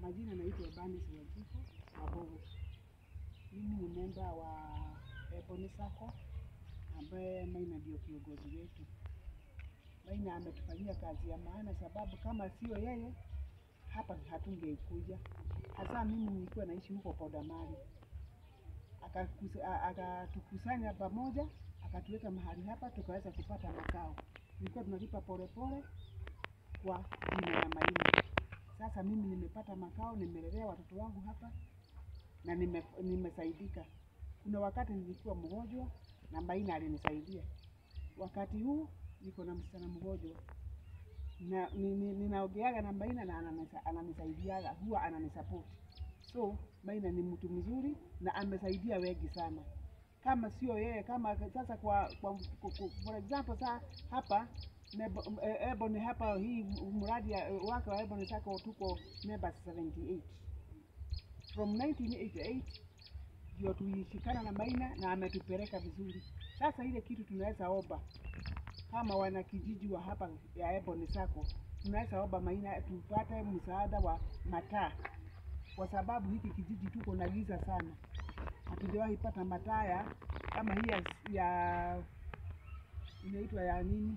majina naitwa Ebanis Wajiko Mabogo. Mimi ni memba wa Ebony Sacco ambaye Maina ndio kiongozi wetu. Maina ametufanyia kazi ya maana, sababu kama sio yeye hapa hatungekuja. Hasa mimi nilikuwa naishi huko Kodamari, Akakusa- a- akatukusanya pamoja, akatuweka mahali hapa, tukaweza kupata makao. Tulikuwa tunalipa polepole kwa jina ya Maina. Sasa mimi nimepata makao, nimelelea watoto wangu hapa na nime, nimesaidika. Kuna wakati nilikuwa mgonjwa na Maina alinisaidia. Wakati huu niko na msichana mgonjwa na ni- ni- ninaongeaga na Maina na ananisa- ananisaidiaga, huwa ananisapoti. So Maina ni mtu mzuri na amesaidia wengi sana. Kama sio yeye, kama sasa kwa, kwa, kwa, kwa for example saa hapa Nebo- eh, Ebony hapa hii mradi ya- wake wa Ebony Sacco tuko members 78 from 1988 ndio tuishikana na Maina na ametupeleka vizuri. Sasa ile kitu tunaweza omba kama wana kijiji wa hapa ya Ebony Sacco, tunaweza omba Maina tupate msaada wa mataa, kwa sababu hiki kijiji tuko na giza sana, hatujawahi pata mataa ya kama hii ya, ya inaitwa ya nini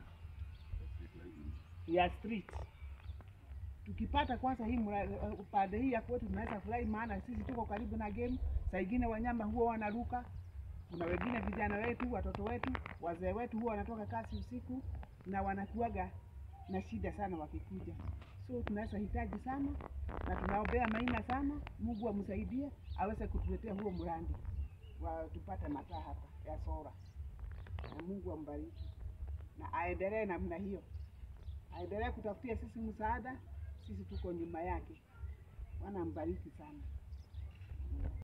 ya street. Tukipata kwanza hii mra- uh, upande hii ya kwetu tunaweza furahi, maana sisi tuko karibu na game. Saa ingine wanyama huwa wanaruka, kuna wengine vijana wetu, watoto wetu, wazee wetu huwa wanatoka kazi usiku na wanakuaga na shida sana wakikuja, so tunaweza hitaji sana na tunaombea Maina sana, Mungu amsaidie aweze kutuletea huo mradi wa tupate mataa hapa ya sora, na Mungu ambariki na aendelee namna hiyo, aendelee kutafutia sisi msaada, sisi tuko nyuma yake. Bwana ambariki sana.